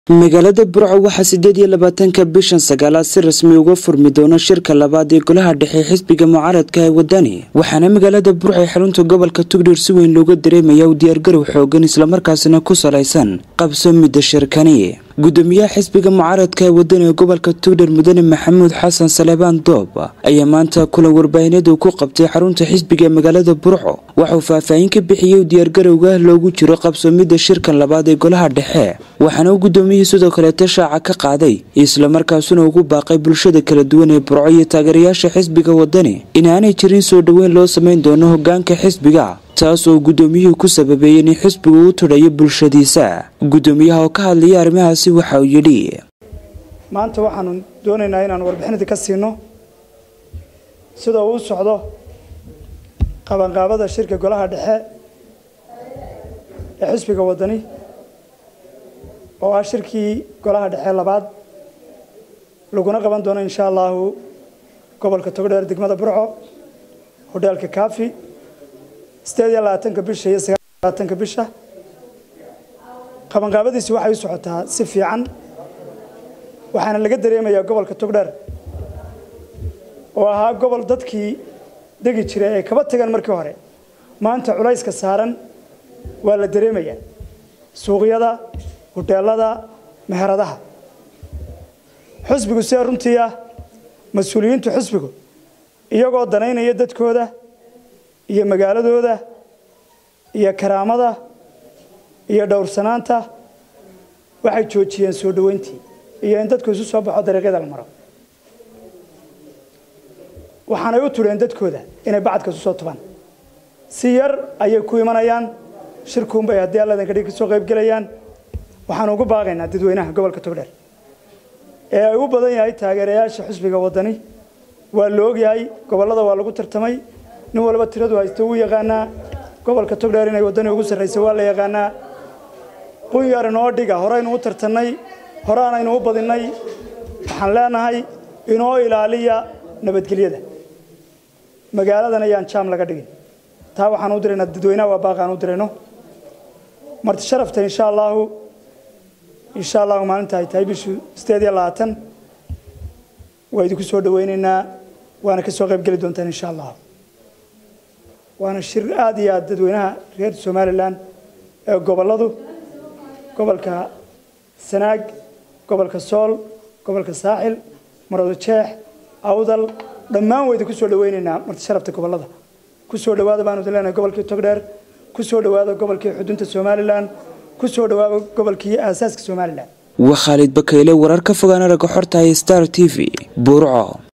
magaalada burco waxaa sideed iyo labaatanka bishan sagaalaad si rasmi uga furmi doona shirka labaad ee golaha dhexe xisbiga mucaaradka ee wadani waxaana magaalada burco ee xarunta gobolka tugdheer si weyn looga dareemaya u diyaargarow xoogan islamarkaasina ku salaysan qabsoomidda shirkani gudoomiyaha xisbiga mucaaradka ee wadani ee gobolka tugdheer mudane maxamuud xasan salebaan doob ayaa maanta kulan warbaahineedu ku qabtay xarunta xisbiga ee magaalada burco waxauu faahfaahin ka bixiyey u diyaargarowga loogu jiro qabsoomidda shirkan labaad ee golaha dhexe waxaana uu gudoomiyihii sidoo kaleeta shaaca ka qaaday islamarkaasuna ugu baaqay bulshada kala duwan ee burco iyo taageerayaasha xisbiga wadani inaanay jirin soo dhoweyn loo samayn doono hogaanka xisbiga taas oo gudoomiyuhu ku sababeeyey in xisbigu u tudhayo bulshadiisa gudoomiyaha oo ka hadlaya arrimahaasi waxa uu yidhi maanta waxaanu doonaynaa inaan warbixinadii ka siino sida uu u socdo qabanqaabada shirka golaha dhexe ee xisbiga wadani oo ah shirkii golaha dhexe labaad laguna qaban doono insha allahu gobolka togdheer degmada burco hodheelka kafi sideed iyo labaatanka bisha iyo sagaal iyo labaatanka bisha qabanqaabadiisi waxay u socotaa si fiican waxaana laga dareemayaa gobolka togdheer oo ahaa gobol dadkii degi jiray ay kaba tagaan markii hore maanta culayska saaran waa la dareemayaa suuqyada hodheelada meheradaha xusbigu see runtii ah mas-uuliyiintu xusbigu iyagoo danaynaya dadkooda iyo magaaladooda iyo karaamada iyo dhowrsanaanta waxay joojiyeen soo dhoweyntii iyo in dadku isu soo baxo dariiqyada la maro waxaanay u tudheen dadkooda inay bacadka isu soo tubaan si yar ayay ku imanayaan shirkuunbay haddii alladan kadhig kasoo qaybgelayaan waxaanu ugu baaqaynaa dadweynaha gobolka togdheer ee ay u badan yahay taageerayaasha xusbiga wadani waa la ogyahay gobollada waa lagu tartamay nin walba tiradu haysta wuu yaqaanaa gobolka togdheer inay wadani ugu sarraysa waa la yaqaanaa qunyar inoo dhiga horeynu u tartannay horeanaynu u badinnay waxaan leenahay inoo ilaaliya nabadgelyada magaaladan ayaan jaam laga dhigin taa waxaan u diraynaa dadweynaha waa baaqaan u dirayno marti sharafta insha allaahu insha allahu maalinta ay tahay bishu sideed iyo labaatan waa idinku soo dhawaynaynaa waana ka soo qayb geli doontaan insha allah waana shir aada iyo aada dadweynaha reer somalilan ee gobolladu gobolka sanaag gobolka sool gobolka saaxil marado jeex awdal dhammaan waa idinku soo dhawaynaynaa marti sharafta gobollada ku soo dhawaada baanu idin leenahay gobolkii togdheer ku soo dhawaada gobolkii xudunta somalilan ku soo dhawaada gobolkii aasaaska somalilan waa khaalid bakayle warar ka fogaan aragga xorta star t v burco